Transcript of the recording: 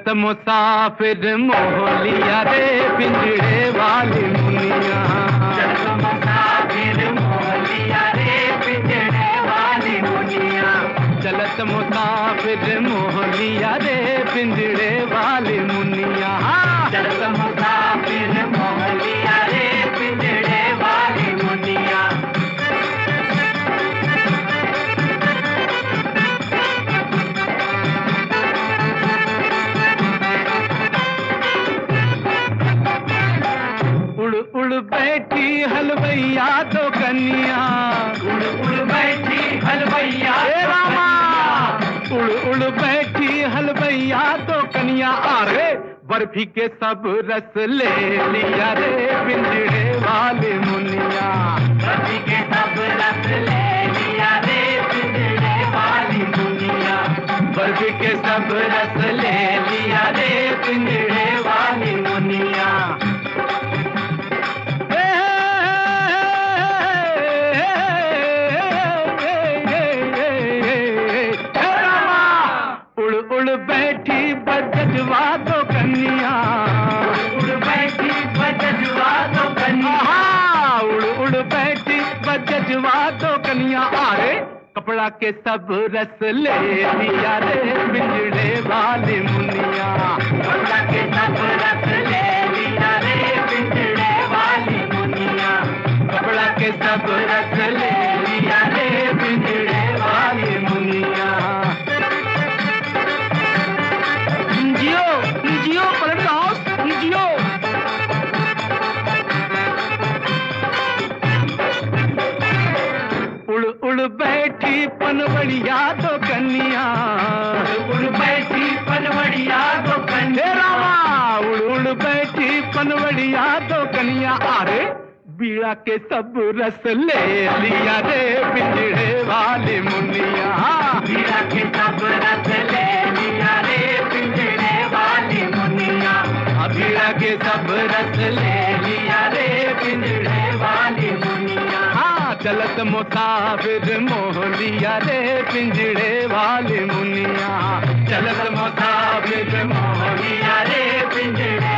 चलत मुसाफिर मोहलिया रे पिंजड़े वाली मुनिया चलत मुसाफिर मोहलिया रे पिंजड़े वाली मुनिया चलत मुसाफिर मोहलिया रे पिंजड़े वाली मुनिया चलत मुसाफिर मोहलिया रे पिंजड़े वाली मुनिया उड़ उड़ बैठी हलवैया तो कन्या उड़ उड़ बैठी हलवैया हे रामा उड़ उड़ बैठी हलवैया तो कन्या अरे बर्फी के सब रस ले लिया रे पिंजड़े वाले मुनिया रवि के सब रस ले लिया रे पिंजड़े वाली मुनिया बर्फी के सब रस ले लिया रे पिंजड़े वाली मुनिया उड़ उड़ बैठी बजवा तो कन्या उड़ बैठी बजवा तो कन्या आहा, उड़ उड़ बैठी बजवा तो कन्या अरे कपड़ा के सब रस ले लिया रे पिंजड़े वाली मुनिया कपड़ा के सब रस ले लिया रे पिंजड़े वाली मुनिया कपड़ा के सब रस ले लिया रे पिंजड़े वाली मुनिया जियो जियो पलट हाउस जियो उड़ उड़ बैठी पनवड़िया तो कन्या उड़ बैठी पनवड़िया तो हे कन्या रामा उड़ उड़ बैठी पनवड़िया तो कन्या अरे बीड़ा के सब रस ले लिया रे पिंजड़े वाली मुनिया मीरा के सब रस ले लिया रे पिंजड़े वाली मुनिया बीड़ा के सब रस ले लिया रे पिंजड़े वाली मुनिया हाँ चलत मुसाफिर मोह लिया रे पिंजड़े वाली मुनिया चलत मुसाफिर मोह लिया रे पिंजड़े